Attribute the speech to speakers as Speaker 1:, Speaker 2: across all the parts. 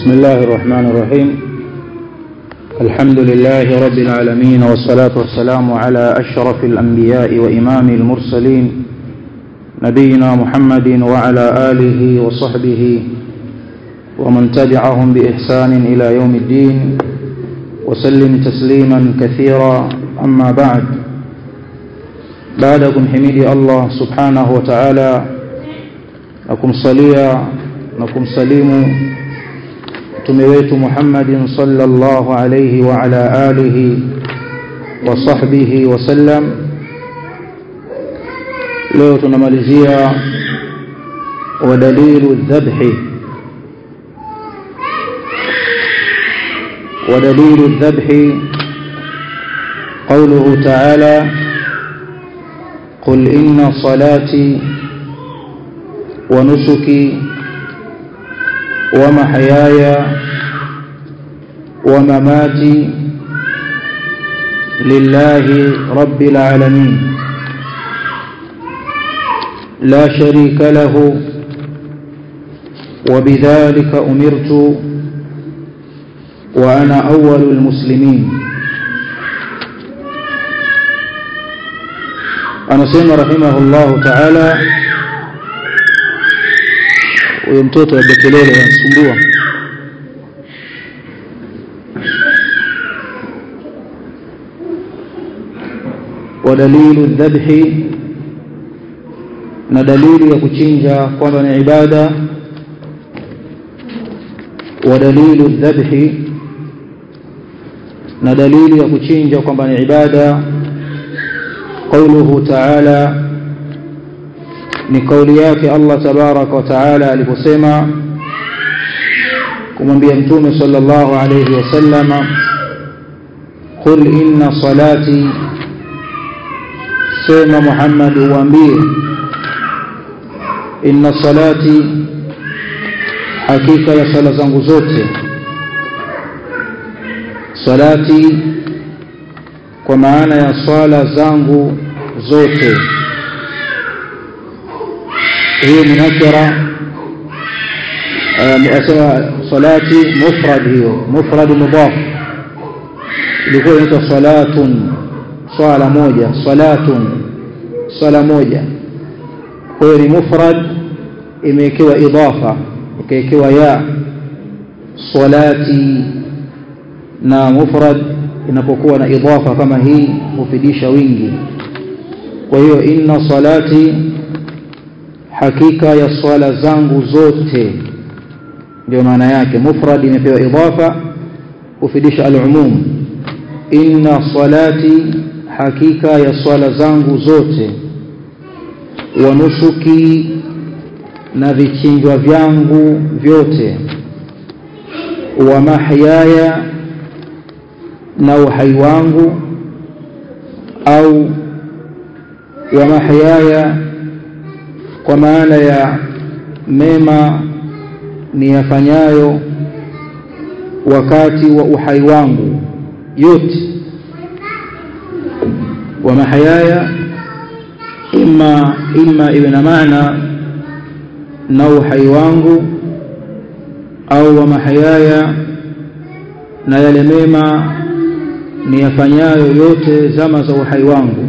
Speaker 1: بسم الله الرحمن الرحيم الحمد لله رب العالمين والصلاة والسلام على أشرف الأنبياء وإمام المرسلين نبينا محمد وعلى آله وصحبه ومن تبعهم بإحسان إلى يوم الدين وسلم تسليما كثيرا أما بعد بعدكم حميدي الله سبحانه وتعالى نكم صليا نكم سليم mtume wetu Muhammadin sallallahu alayhi wa ala alihi wa sahbihi wa sallam leo tunamalizia wadalilu dhabhi ودليل الذبح قوله تعالى قل إن صلاتي ونسكي ومحياي ومماتي لله رب العالمين لا شريك له وبذلك أمرت وأنا أول المسلمين anasema rahimahullahu taala huyo mtoto wa kelele anasumbua wadalilu dhabhi na dalili ya kuchinja kwamba ni ibada wadalilu dhabhi na dalili ya kuchinja kwamba ni ibada قوله تعالى ni kauli yake Allah tabaraka wa taala aliposema kumwambia mtume sallallahu alayhi wasallama qul inna salati sema Muhammad uambie inna salati hakika ya sala zangu zote salati kwa maana ya swala zangu zote hiyo ni nakira asema salati mufrad hiyo mufrad mudaf ilikuwa inaitwa salatun swala moja salatun swala moja kwa hiyo ni mufrad imewekewa idafa ikawekewa ya salati na mufrad inapokuwa na idafa kama hii hufidisha wingi kwa hiyo inna salati hakika ya swala zangu zote ndio maana yake mufrad imepewa idafa hufidisha al-umum inna salati hakika ya swala zangu zote wa nusuki na vichinjwa vyangu vyote wa mahyaya na uhai wangu au wa mahyaya kwa maana ya mema niyafanyayo wakati wa uhai wangu yote wa mahyaya imma imma iwe na maana na uhai wangu au wa mahyaya na yale mema niyafanyayo yote zama za uhai wangu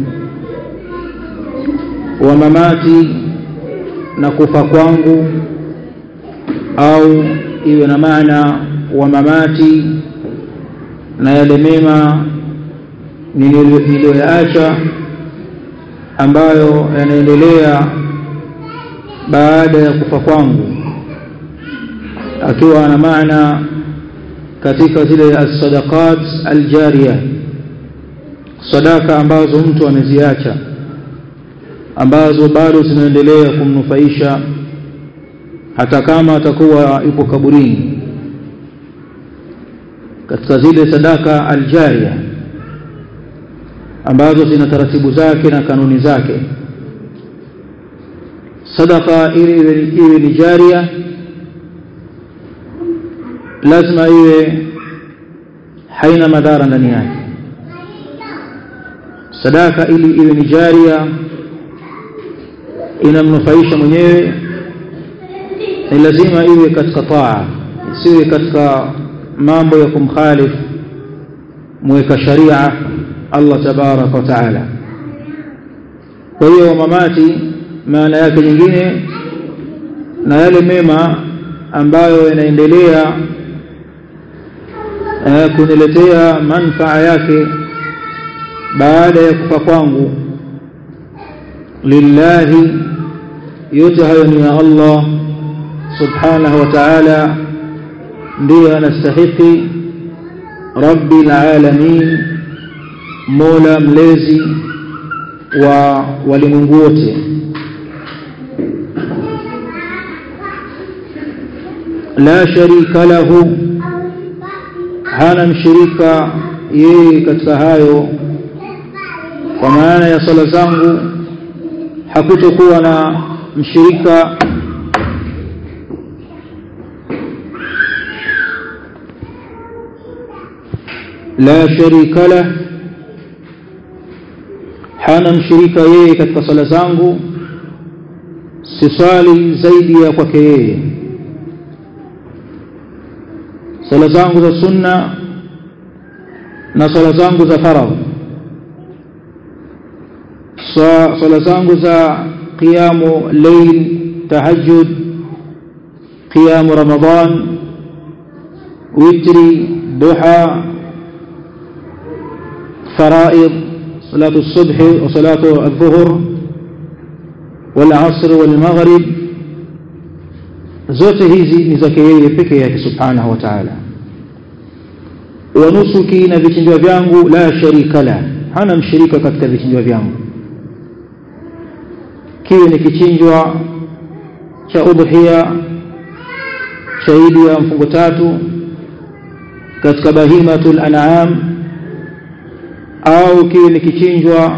Speaker 1: wa mamati na kufa kwangu au iwe na maana wa mamati na yale mema niliyoyaacha ambayo yanaendelea baada ya kufa kwangu akiwa na maana katika zile as-sadaqat al-jariya sadaka ambazo mtu ameziacha ambazo bado zinaendelea kumnufaisha hata kama atakuwa yupo kaburini katika zile sadaka aljaria ambazo zina taratibu zake na kanuni zake sadaka ili iwe ni jaria lazima iwe haina madhara ndani yake sadaka ili iwe ni jaria inamnufaisha mwenyewe ni lazima iwe katika taa siwe katika mambo ya kumkhalifu mweka sharia Allah tabaraka wa taala kwa hiyo mamati maana yake nyingine na yale mema ambayo yanaendelea eh, kuniletea manfaa yake baada ya kufa kwangu lillahi yote hayo ni ya Allah subhanahu wa ta'ala ndiye anastahiki rabbil alamin mola mlezi wa walimwengu wote la sharika lahu hana mshirika yeye katika hayo kwa maana ya sala zangu hakutokuwa na mshirika la sharika lah hana mshirika yeye katika sala zangu sisali zaidi ya kwake yeye sala zangu za sunna na sala zangu za faradhi sala zangu za qiyamu layl tahajjud qiyamu ramadan witri duha فرائض صلاة الصبح وصلاة الظهر والعصر والمغرب zote hizi ni zake yeye peke yake subhanahu wa ta'ala wa nusuki na vichinjwa vyangu la sharika la hana mshirika katika vichinjwa vyangu kiwe ni kichinjwa cha udhiya cha idi ya mfungo tatu katika bahimatul an'am au kiwe ni kichinjwa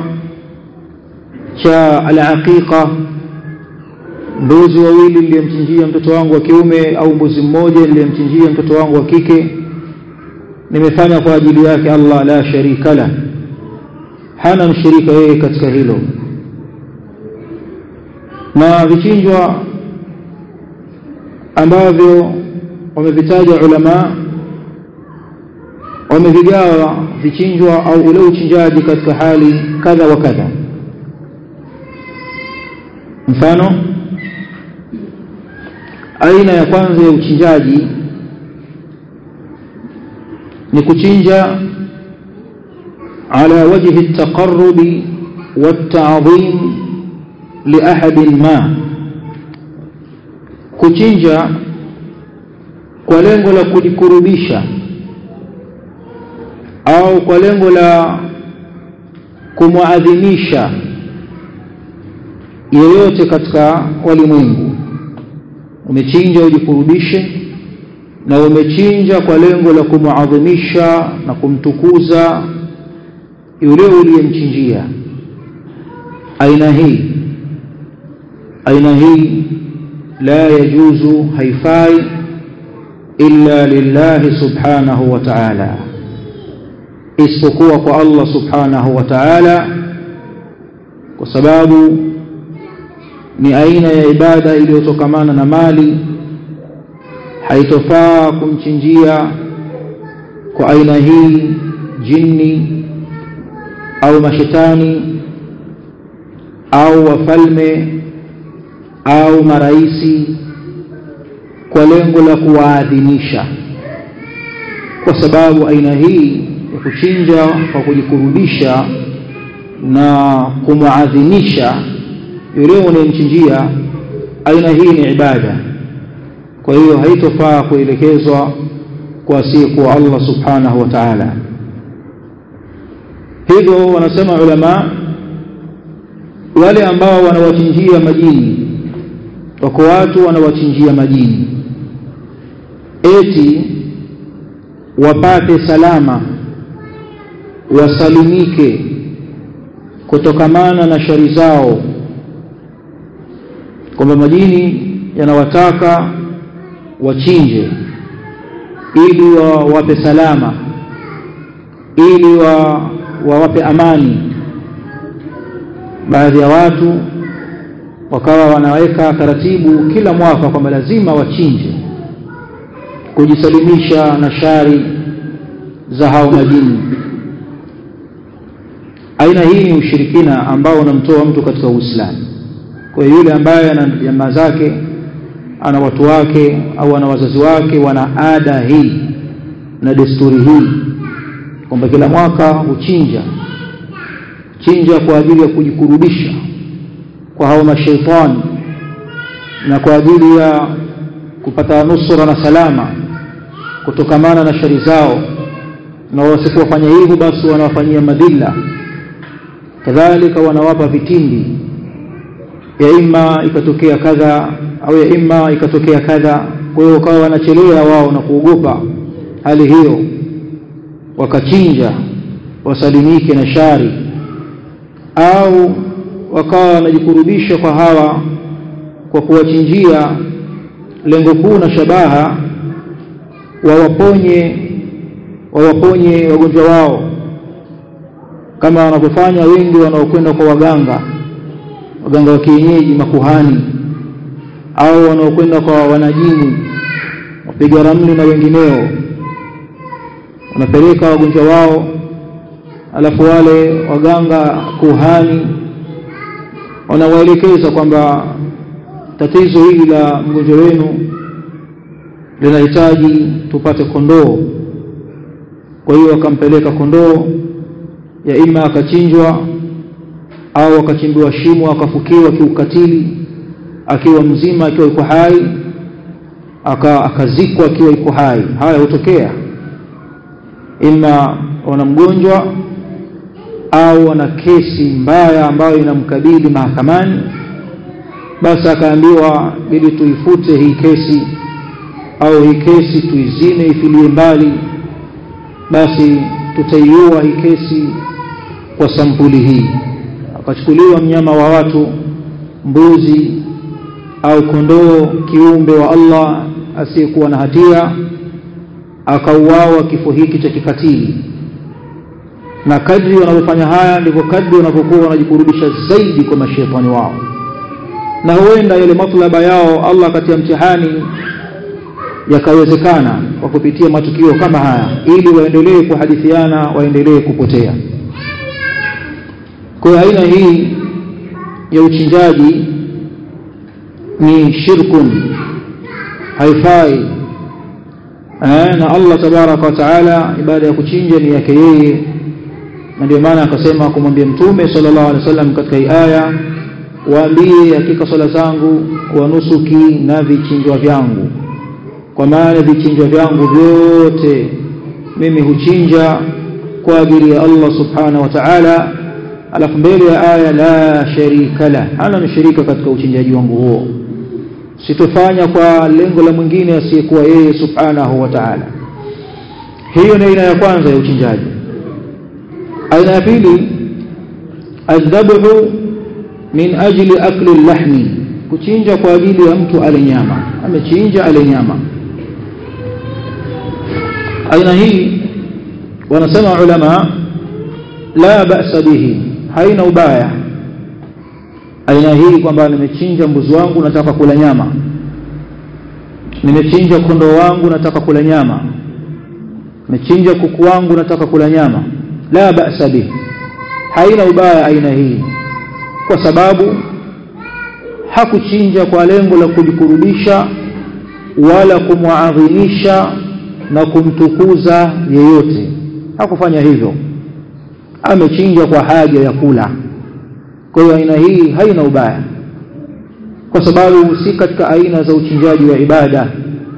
Speaker 1: cha alaqiqa mbuzi wawili niliyemchinjia mtoto wangu wa kiume au mbuzi mmoja niliyemchinjia mtoto wangu wa kike nimefanya kwa ajili yake Allah la sharika la hana mshirika yeye katika hilo na vichinjwa ambavyo wamevitaja ulama wamevigawa vichinjwa au ule uchinjaji katika hali kadha wa kadha mfano aina ya kwanza ya uchinjaji ni kuchinja ala wajhi at-taqarrub wat-ta'dhim li ahadin ma kuchinja kwa lengo la kujikurubisha au kwa lengo la kumwadhimisha yeyote katika walimwengu umechinja ujikurubishe na umechinja kwa lengo la kumuadhimisha na kumtukuza yule uliyemchinjia aina hii aina hii la yajuzu haifai illa lillahi subhanahu wa ta'ala isipokuwa kwa Allah subhanahu wa ta'ala kwa sababu ni aina ya ibada iliyotokamana na mali haitofaa kumchinjia kwa aina hii jini au mashetani au wafalme au maraisi kwa lengo la kuwaadhimisha kwa sababu aina hii ya kuchinja kwa kujikurubisha na kumwadhimisha yule unayemchinjia aina hii ni ibada kwa hiyo haitofaa kuelekezwa kwa asiyekuwa Allah subhanahu wa ta'ala hivyo wanasema ulama wale ambao wanawachinjia majini wako watu wanawachinjia majini eti wapate salama wasalimike kutokamana na shari zao kwamba majini yanawataka wachinje ili wawape salama ili wa wawape amani baadhi ya watu wakawa wanaweka taratibu kila mwaka kwamba lazima wachinje kujisalimisha na shari za hao majini aina hii ni ushirikina ambao unamtoa mtu katika Uislamu kwa yule ambaye ana jamaa zake ana watu wake au ana wazazi wake wana ada hii na desturi hii kwamba kila mwaka huchinja chinja kwa ajili ya kujikurubisha kwa hao mashaitani na kwa ajili ya kupata nusura na salama kutokamana na shari zao na wasipofanya hivyo basi wanawafanyia madhila kadhalika wanawapa vitindi ya ima ikatokea kadha au ya ima ikatokea kadha kwa hiyo wakawa wanachelea wao na kuogopa hali hiyo wakachinja wasalimike na shari au wakawa wanajikurubisha kwa hawa kwa kuwachinjia lengo kuu na shabaha wawaponye wawaponye wagonjwa wao kama wanavyofanya wengi wanaokwenda kwa waganga waganga wa kienyeji makuhani au wanaokwenda kwa wanajini wapiga ramli na wengineo wanapeleka wagonjwa wao alafu wale waganga kuhani wanawaelekeza kwamba tatizo hili la mgonjwa wenu linahitaji tupate kondoo kwa hiyo wakampeleka kondoo ya ima akachinjwa au akachimbiwa shimo akafukiwa kiukatili akiwa mzima akiwa yuko hai aka akazikwa akiwa yuko hai haya hutokea ima wana mgonjwa au ana kesi mbaya ambayo inamkabili mahakamani basi akaambiwa ili tuifute hii kesi au hii kesi tuizime ifilie mbali basi tutaiua hii kesi kwa sampuli hii akachukuliwa mnyama wa watu mbuzi au kondoo kiumbe wa Allah asiyekuwa na hatia akauawa kifo hiki cha kikatili na kadri wanavyofanya haya ndivyo kadri wanavyokuwa wanajikurubisha zaidi kwa mashetani wao na huenda yale matlaba yao Allah katia mtihani yakawezekana kwa kupitia matukio kama haya ili waendelee kuhadithiana waendelee kupotea kwa aina hii ya uchinjaji ni shirkun haifai na Allah tabaraka wa taala ibada ya kuchinja ni yake yeye na ndio maana akasema kumwambia mtume sallallahu alaihi wasallam katika hii aya waambie hakika swala zangu wa nusuki na vichinjwa vyangu kwa maana vichinjwa vyangu vyote mimi huchinja kwa ajili ya Allah subhanahu wa ta'ala alafu mbele ya aya la sharika la hana mshirika katika uchinjaji wangu huo sitofanya kwa lengo la mwingine asiyekuwa yeye subhanahu wa ta'ala hiyo ni aina ya kwanza ya uchinjaji aina ya pili adhabhu min ajli akli lahmi kuchinja kwa ajili ya mtu ale nyama amechinja ale nyama aina hii wanasema ulama la ba'sa bihi haina ubaya aina hii kwamba nimechinja mbuzi wangu nataka kula nyama nimechinja kondoo wangu nataka kula nyama nimechinja kuku wangu nataka kula nyama la ba'sa bihi haina ubaya aina hii kwa sababu hakuchinja kwa lengo la kujikurubisha wala kumwadhimisha na kumtukuza yeyote hakufanya hivyo amechinja kwa haja ya kula kwa hiyo aina hii haina ubaya kwa sababu si katika aina za uchinjaji wa ibada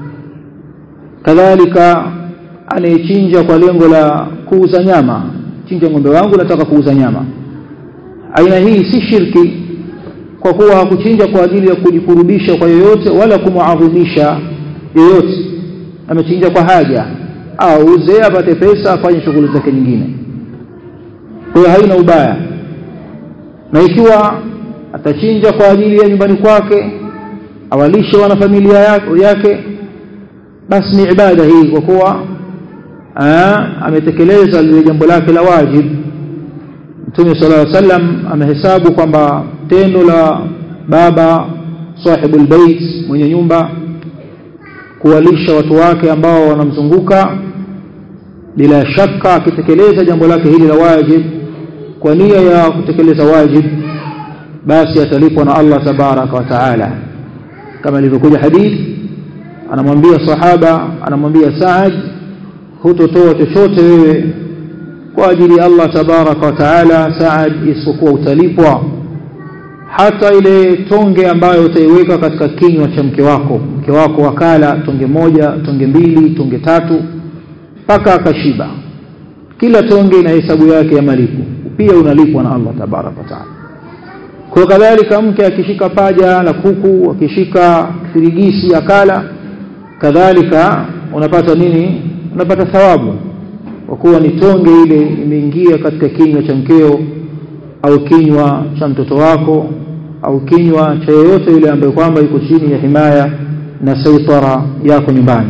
Speaker 1: kadhalika anayechinja kwa lengo la kuuza nyama chinja ng'ombe wangu nataka kuuza nyama aina hii si shirki kwa kuwa hakuchinja kwa ajili ya kujikurubisha kwa yoyote wala kumuadhimisha yoyote amechinja kwa haja auze apate pesa afanye shughuli zake nyingine kwa hiyo haina ubaya na ikiwa atachinja kwa ajili ya nyumbani kwake awalishe wana familia yake basi ni ibada hii kwa kuwa ametekeleza lile jambo lake la wajib Mtume sallallahu alaihi wasallam amehesabu kwamba tendo la baba sahibul bait mwenye nyumba kuwalisha watu wake ambao wanamzunguka bila shaka akitekeleza jambo lake hili la wajib kwa nia ya kutekeleza wajib basi atalipwa na Allah tabaraka wa taala kama ilivyokuja hadithi anamwambia sahaba anamwambia Saad hutotoa chochote wewe kwa ajili ya Allah tabaraka wa taala Saad isipokuwa utalipwa hata ile tonge ambayo utaiweka katika kinywa cha mke wako mke wako wakala tonge moja tonge mbili tonge tatu mpaka akashiba kila tonge ina hesabu yake ya malipo pia unalipwa na Allah tabaraka wa taala kwa kadhalika mke akishika paja la kuku akishika firigisi akala kadhalika unapata nini unapata thawabu kwa kuwa ni tonge ile imeingia katika kinywa cha mkeo au kinywa cha mtoto wako au kinywa cha yeyote yule ambaye kwamba yuko chini ya himaya na saitara yako nyumbani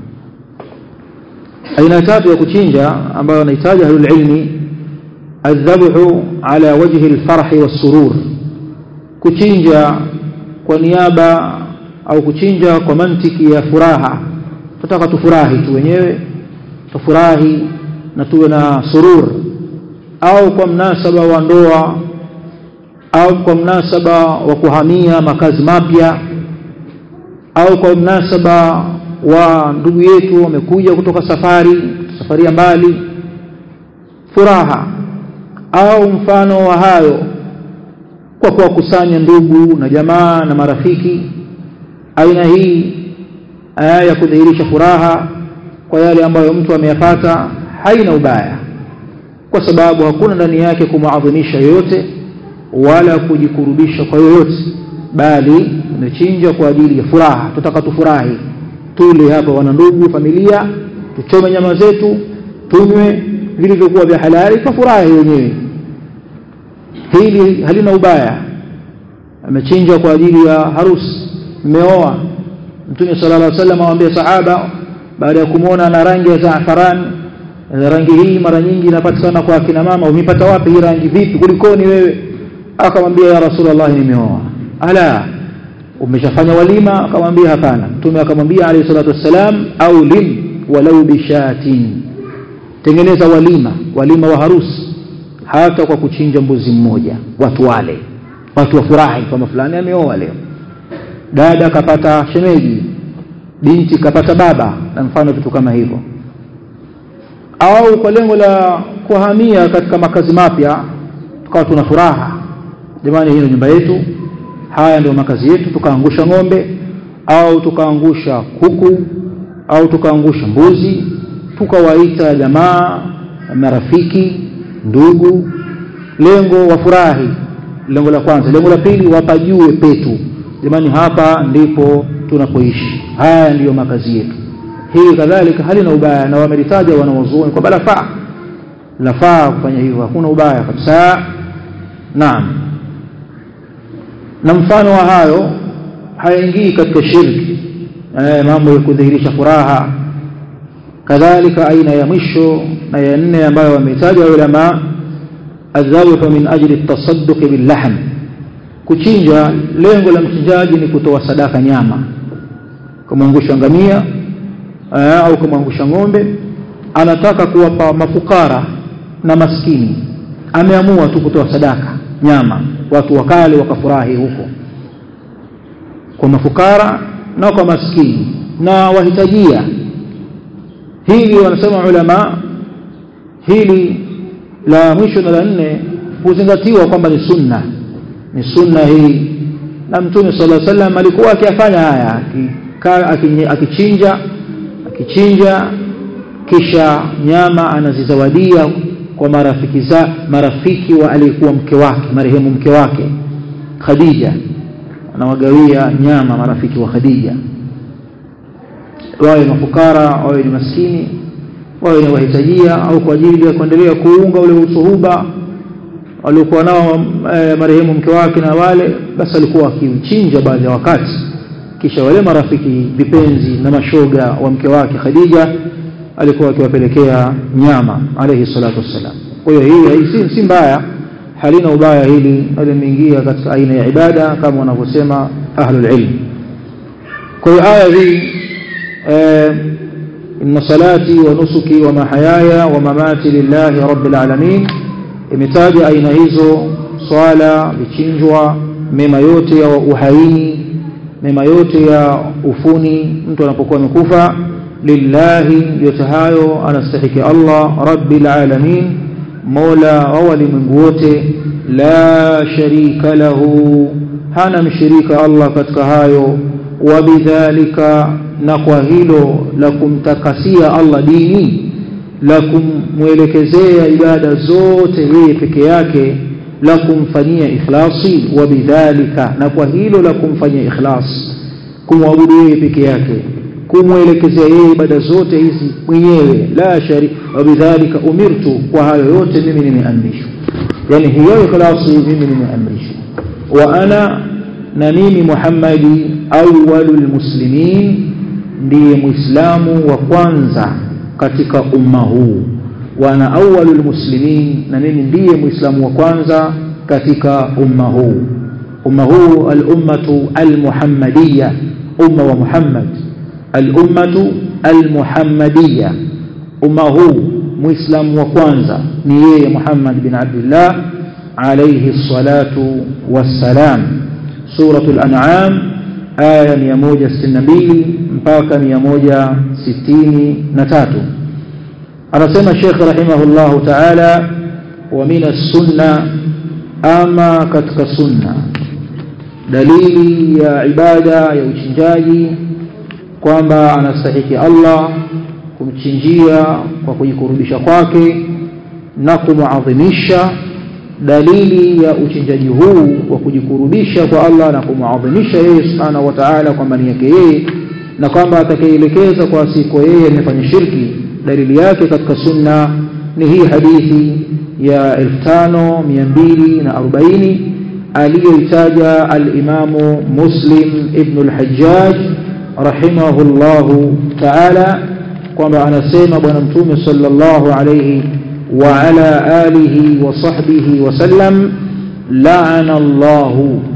Speaker 1: aina tatu ya kuchinja ambayo anahitaji ahlul ilmi adhabhu ala wajhi alfarhi wassurur kuchinja kwa niaba au kuchinja kwa mantiki ya furaha tutaka tufurahi tu wenyewe tufurahi na tuwe na surur au kwa mnasaba wa ndoa au kwa mnasaba wa kuhamia makazi mapya au kwa mnasaba wa ndugu yetu wamekuja kutoka safari safari ya mbali furaha au mfano wa hayo kwa kuwakusanya ndugu na jamaa na marafiki aina hii aya ya kudhihirisha furaha kwa yale ambayo mtu ameyapata haina ubaya kwa sababu hakuna ndani yake kumuadhimisha yoyote wala kujikurubisha kwa yoyote bali umechinja kwa ajili ya furaha tutaka tufurahi tule hapa wana ndugu familia tuchome nyama zetu tunywe vilivyokuwa vya halali tufurahi wenyewe hili halina ubaya amechinja kwa ajili ya harusi mmeoa mtume sallallahu alaihi wasallam awaambia sahaba baada ya kumwona ana rangi ya zaafaran rangi hii mara nyingi inapatikana kwa akina mama umepata wapi hii rangi vipi kulikoni wewe akamwambia ya rasulullah nimeoa ala umeshafanya walima akamwambia hapana mtume akamwambia alayhi salatu wassalam au lim walau bishatin tengeneza walima walima wa harusi hata kwa kuchinja mbuzi mmoja watu wale watu wafurahi kwamba fulani ameoa leo dada kapata shemeji binti kapata baba na mfano vitu kama hivyo au kwa lengo la kuhamia katika makazi mapya tukawa tuna furaha jamani hii ni nyumba yetu haya ndio makazi yetu tukaangusha ng'ombe au tukaangusha kuku au tukaangusha mbuzi tukawaita jamaa marafiki ndugu lengo wafurahi lengo la kwanza lengo la pili wapajue petu jamani hapa ndipo tunapoishi haya ndiyo makazi yetu hii kadhalika halina ubaya na wamelitaja wanawazuoni kwamba lafaa lafaa kufanya hivyo hakuna ubaya kabisa naam na mfano wa hayo hayaingii katika shirki eh, mambo ya kudhihirisha furaha kadhalika aina ya mwisho na ya nne ambayo wametaja ulama adhabhu min ajli at-tasadduq bil-lahm kuchinja lengo la mchinjaji ni kutoa sadaka nyama kumwangusha ngamia au kumwangusha ng'ombe anataka kuwapa mafukara na maskini ameamua tu kutoa sadaka nyama watu wakale wakafurahi huko kwa mafukara na kwa maskini na wahitajia hili wanasema ulama hili la mwisho na la nne huzingatiwa kwamba ni sunna ni sunna hii na mtume sala llahu sallam alikuwa akiyafanya haya akichinja akichinja kisha nyama anazizawadia kwa marafiki za marafiki wa aliyekuwa mke wake marehemu mke wake Khadija anawagawia nyama marafiki wa Khadija wawe mafukara wawe ni maskini wawe ni wahitajia au kwa ajili ya kuendelea kuunga ule usuhuba waliokuwa nao e, marehemu mke wake na wale basi alikuwa akimchinja baadhi ya wakati kisha wale marafiki vipenzi na mashoga wa mke wake Khadija alikuwa akiwapelekea nyama alayhi salatu wassalam kwa hiyo hii si, si mbaya halina ubaya hili limeingia katika aina ya ibada kama wanavyosema ahlul ilm kwa hiyo aya hii inna salati wa nusuki wa mahayaya wa mamati lillahi rabbil alamin imetaja aina hizo swala vichinjwa mema yote ya uhaini mema yote ya ufuni mtu anapokuwa amekufa lillahi yote hayo anastahiki Allah rabbil alamin mola wa walimwengu wote la sharika lahu hana mshirika Allah katika hayo wabidhalika na kwa hilo la kumtakasia Allah dini la kumwelekezea ibada zote yeye peke yake la kumfanyia ikhlasi wabidhalika na kwa hilo la kumfanyia ikhlas kumwabudu yeye peke yake kumwelekezea yeye ibada zote hizi mwenyewe la shari wabidhalika umirtu kwa hayo yote mimi nimeamrishwa yani hiyo ikhlasi mimi nimeamrishwa wa ana na mimi Muhammadi awwalul muslimin ndiye muislamu wa kwanza katika umma huu wa ana awwalul muslimin na mimi ndiye muislamu wa kwanza katika umma huu umma huu al-ummatu al-muhammadiyya umma wa Muhammad al-ummatu al-muhammadiyya umma huu muislamu wa kwanza ni yeye Muhammad bin Abdullah alayhi salatu wassalam suratul an'am aya 162 mpaka 163 anasema Sheikh rahimahullahu ta'ala wa min as-sunna ama katika sunna dalili ya ibada ya uchinjaji kwamba anastahiki Allah kumchinjia kwa kujikurubisha kwake na kumuadhimisha dalili ya uchinjaji huu wa kujikurubisha kwa Allah na kumuadhimisha yeye subhanahu wa ta'ala kwamba ni yake yeye na kwamba atakayeelekeza kwa siku yeye amefanya shirki dalili yake katika sunna ni hii hadithi ya 5240 aliyoitaja al-Imamu Muslim ibn al-Hajjaj rahimahullahu ta'ala kwamba anasema bwana mtume sallallahu alayhi wa ala alihi wa sahbihi wa sallam la'ana Allah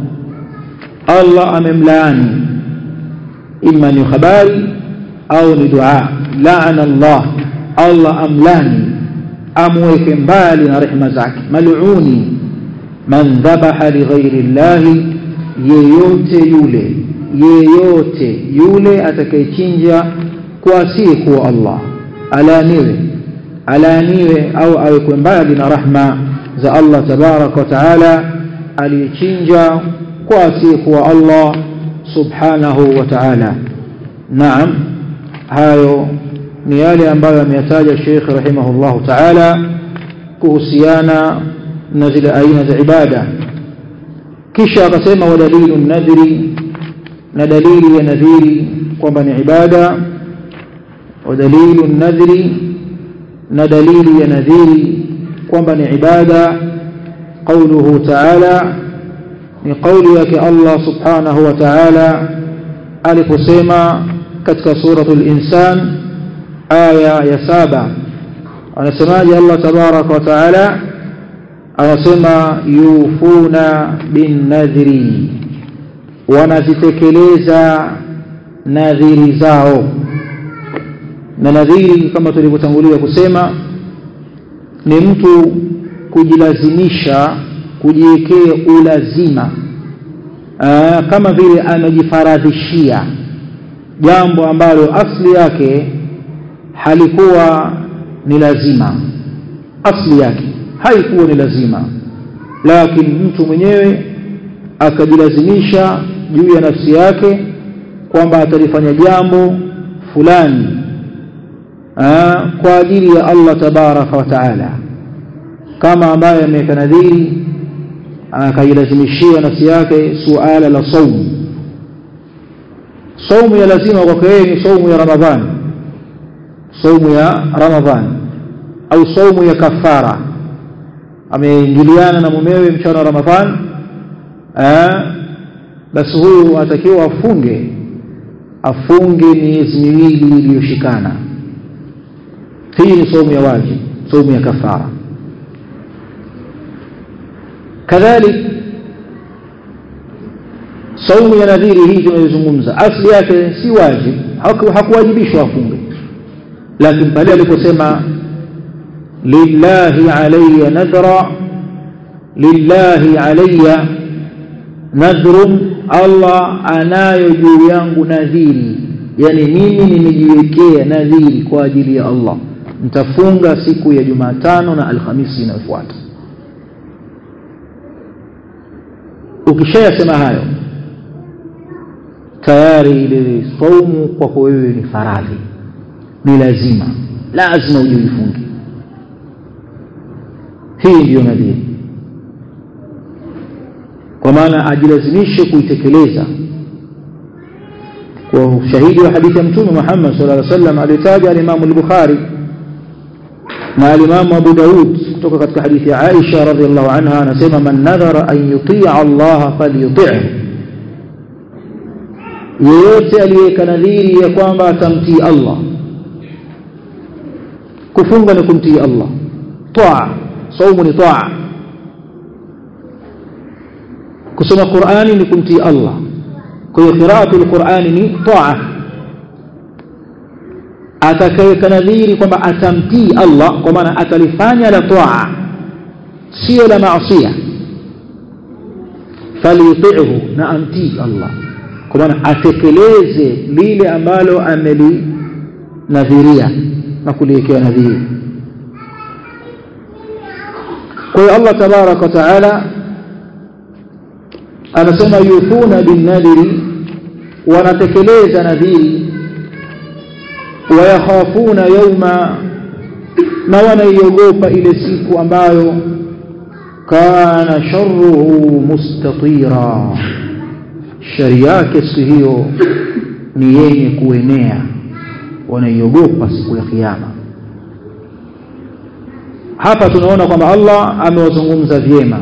Speaker 1: Allah amemlaani imma ni habari au ni dua la'ana Allah Allah amlani amweke mbali na rehema zake mal'uni man dhabaha li ghairi Allah yeyote yule yeyote yule atakayechinja kwa asiyekuwa Allah alaaniwe alaaniwe au awekwe mbali na rahma za Allah tabaraka wa taala aliyechinja kwa asiyekuwa Allah subhanahu wa ta'ala naam hayo ni yale ambayo ameyataja Sheikh rahimahullahu ta'ala kuhusiana na zile aina za ibada kisha akasema wa dalilu nadhiri na dalili ya nadhiri kwamba ni ibada wa dalilu nadhiri na dalili ya nadhiri kwamba ni ibada قوله تعالى ni kauli yake Allah subhanahu wa ta'ala aliposema katika suratul insan aya ya saba anasemaje Allah tabaraka wa ta'ala anasema yufuna bin nadhri wanazitekeleza nadhiri zao na nadhiri kama tulivyotangulia kusema ni mtu kujilazimisha kujiwekea ulazima Aa, kama vile amejifaradhishia jambo ambalo asli yake halikuwa ni lazima asli yake haikuwa ni lazima lakini mtu mwenyewe akajilazimisha juu ya nafsi yake kwamba atalifanya jambo fulani Aa, kwa ajili ya Allah tabaraka wa taala kama ambaye ameweka nadhiri akailazimishia nafsi yake suala la saumu saumu ya lazima kwake yeye ni saumu ya ramadhani saumu ya ramadhani au saumu ya kafara ameingiliana na mumewe mchana wa ramadhani basi huyu anatakiwa afunge afunge miezi miwili iliyoshikana hii ni saumu ya wajibu saumu ya kafara kadhalik saumu ya nadhiri hii tunayozungumza asli yake si wajib hakuwajibishwa afunge lakini pale aliposema lillahi alayya nadra lillahi alayya nadhrun Allah anayo juu yangu nadhiri yani mimi nimejiwekea nadhiri kwa ajili ya Allah nitafunga siku ya Jumatano na Alhamisi inayofuata ukishayasema hayo tayari ile saumu kwako wewe ni faradhi ni lazima lazima ujifunge hii ndiyo nadhiri kwa maana ajilazimishe kuitekeleza kwa ushahidi wa hadithi ya mtume Muhammad sallallahu alaihi wasallam alitaja al-Imam al-Bukhari na al-Imam Abu Daud kutoka katika hadithi ya Aisha radhiallahu anha anasema man nadhara an yuti'a Allah falyuti'hu yeyote aliyeweka nadhiri ya kwamba atamtii Allah kufunga ni kumtii Allah taa saumu ni taa kusoma Qur'ani ni kumtii Allah kwa hiyo qira'atu al-Qur'ani ni taa atakayeweka nadhiri kwamba atamtii Allah kwa maana atalifanya la taa sio la maasiya falyuti'hu na amtii Allah kwa maana atekeleze lile ambalo amelinadhiria na kuliwekea nadhiri kwa hiyo Allah tabarak wa taala anasema yuthuna bin nadhiri wanatekeleza nadhiri wayakhafuna yauma na wanaiogopa ile siku ambayo kana sharruhu mustatira shari yake siku hiyo ni yenye kuenea wanaiogopa siku ya kiyama hapa tunaona kwamba Allah amewazungumza vyema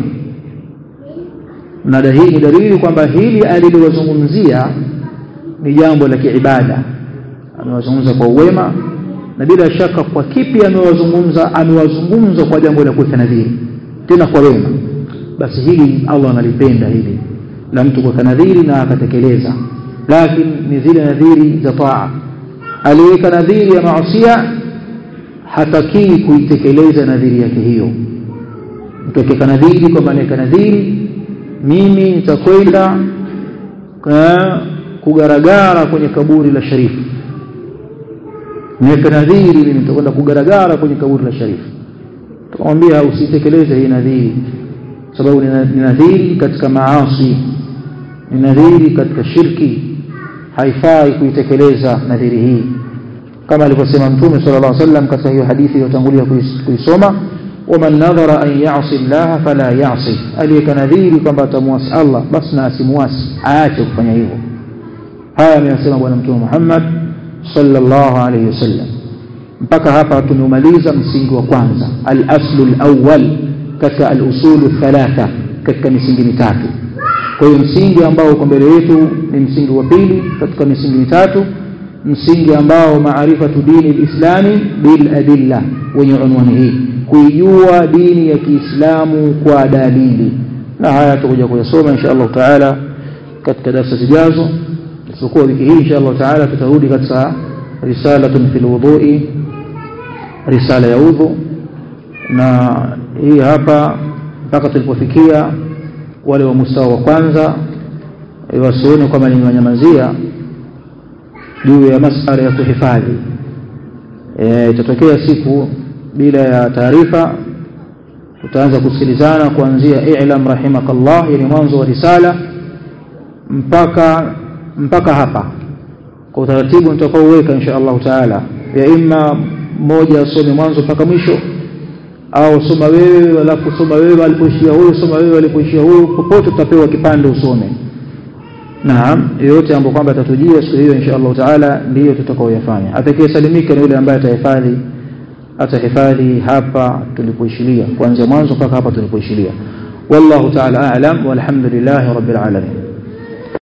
Speaker 1: na hii ni dalili kwamba hili alilowazungumzia ni jambo la kiibada amewazungumza kwa uwema na bila shaka kwa kipi amewazungumza amewazungumza kwa jambo la kuweka nadhiri tena kwa wema basi hili Allah analipenda hili la mtu kuweka nadhiri na akatekeleza lakini ni zile nadhiri za taa aliweka nadhiri ya maasiya hatakii kuitekeleza nadhiri yake hiyo mtu akiweka nadhiri kwamba anaweka nadhiri mimi nitakwenda kugaragara kwenye kaburi la sharifu niweke nadhiri mimi nitakwenda kugaragara kwenye kaburi la sharifu tukamwambia usitekeleze hii nadhiri sababu ni nadhiri katika maasi ni nadhiri katika shirki haifai kuitekeleza nadhiri hii kama alivyosema mtume sallallahu alaihi wasallam katika hiyo hadithi iliyotangulia kuisoma waman nadhara an ya'si Allah fala ya'si aliyeka nadhiri kwamba atamwasi Allah basi na asimuasi aache kufanya hivyo haya ameyasema bwana mtume Muhammad sallallahu alaihi wasallam mpaka hapa tumemaliza msingi wa kwanza al-aslu al-awwal katika al-usulu thalatha katika misingi mitatu kwa hiyo msingi ambao uko mbele yetu ni msingi wa pili katika misingi mitatu msingi ambao maarifatu dini lislami bil adilla wenye unwani hii kuijua dini ya Kiislamu kwa dalili na haya tutakuja kuyasoma insha Allah taala katika darasa zijazo isipokuwa wiki hii insha Allah taala tutarudi katika risalatun fil wudhu'i risala ya udhu na hii hapa mpaka tulipofikia wale wa mustawa wa kwanza wasione kwamba ni wanyamazia juu ya masala ya kuhifadhi e, itatokea siku bila ya taarifa tutaanza kusikilizana kuanzia i'lam rahimakallah yani mwanzo wa risala mpaka mpaka hapa kwa utaratibu nitakaouweka insha Allah taala ya imma mmoja asome mwanzo mpaka mwisho au soma wewe alafu soma wewe alipoishia huyo soma wewe alipoishia huyo popote tutapewa kipande usome naam yote ambayo kwamba atatujia siku hiyo insha Allah taala ndiyo tutakaoyafanya atakayesalimika ni yule ambaye atahifadhi atahifadhi hapa tulipoishilia kuanzia mwanzo mpaka hapa tulipoishilia wallahu taala a'lam walhamdulillahi rabbil alamin